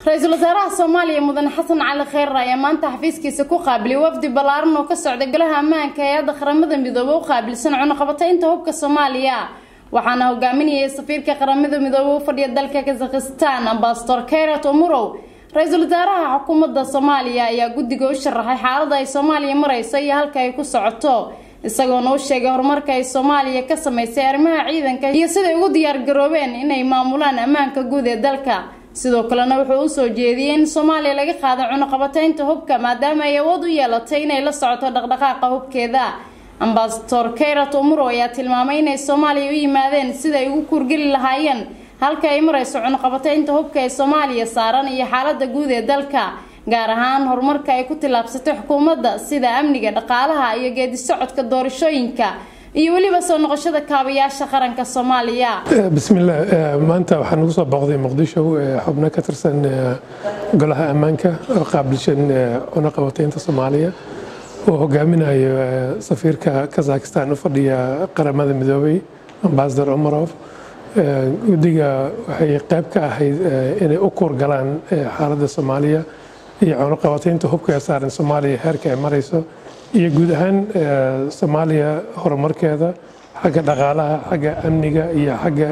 ra-iisul wasaaraha soomaaliya mudane xasan cali kheyrar ayaa maanta xafiiskiisa ku qaabilay wafdi ballaaran oo ka socda golaha ammaanka hay-adda qaramada midoobe u qaabilsan cunaqabataynta hubka soomaaliya waxaana hogaaminayay safiirka qaramada midoobe u fadhiya dalka kazakhistan ambasador keyrat omurow ra-iisul wasaaraha xukuumadda soomaaliya ayaa guddiga u sharaxay xaalada ay soomaaliya mareyso iyo halka ay ku socoto isagoona u sheegay horumarka ay soomaaliya ka sameysay arrimaha ciidanka iyo siday ugu diyaargaroobeen inay maamulaan ammaanka guud ee dalka sidoo kalena wuxuu usoo jeediyey in soomaaliya laga qaado cunuqabataynta hubka maadaama ay awood u yeelatay inay la socoto dhaqdhaqaaqa hubkeeda ambasador keyrat omuro ayaa tilmaamay inay soomaaliya u yimaadeen sida ay ugu kuurgeli lahaayeen halka ay mareyso cunuqabataynta hubka ee soomaaliya saaran iyo xaalada guud ee dalka gaar ahaan horumarka ay ku tillaabsatay xukuumadda sida amniga dhaqaalaha iyo geedi socodka doorashooyinka iyo weliba soo noqoshada kaabayaasha qaranka soomaaliya bismillaah maanta waxaa nagu soo booqday muqdisho xubno ka tirsan golaha ammaanka oo qaabilshan cunaqabataynta soomaaliya oo hogaaminayo safiirka kazakhistan u fadhiya qaramada midoobay ambasador omarov guddiga waxay qayb ka ahayd inay u kuurgalaan xaaladda soomaaliya iyo cunaqabataynta hubka ee saaran soomaaliya heerka ay marayso iyo guud ahaan soomaaliya horumarkeeda xagga dhaqaalaha xagga amniga iyo xagga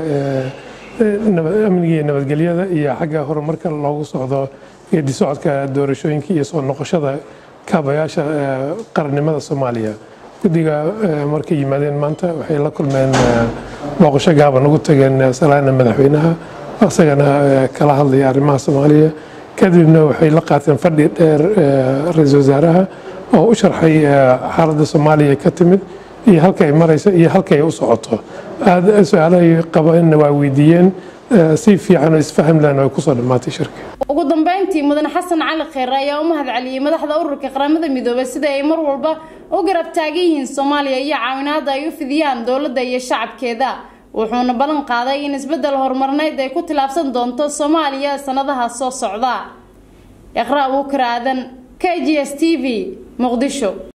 amniga iyo nabadgelyada iyo xagga horumarka loogu socdo geedi socodka doorashooyinka iyo soo noqoshada kaabayaasha qarannimada soomaaliya guddiga markay yimaadeen maanta waxay la kulmeen booqasho gaaban ugu tageen salaana madaxweynaha isagana kala hadlaya arrimaha soomaaliya kadibna waxay la qaateen fadhi dheer ra-iisul wasaaraha oo u sharxay xaaladda soomaaliya ka timid iyo halka ay marayso iyo halka ay u socoto aada su-aalahay qabeenna waa weydiiyeen si fiican oo isfaham lehna way kusoo dhammaatay shirka ugu dambeyntii mudane xasan cali kheyre ayaa u mahad celiyey madaxda ururka qaramada midoobey sida ay mar walba u garab taagan yihiin soomaaliya iyo caawinaada ay u fidiyaan dowladda iyo shacabkeeda wuxuuna ballan qaaday in isbeddel horumarneyd ay ku tilaabsan doonto soomaaliya sanadaha soo socda iqra' buukar aadan k g s t v muqdisho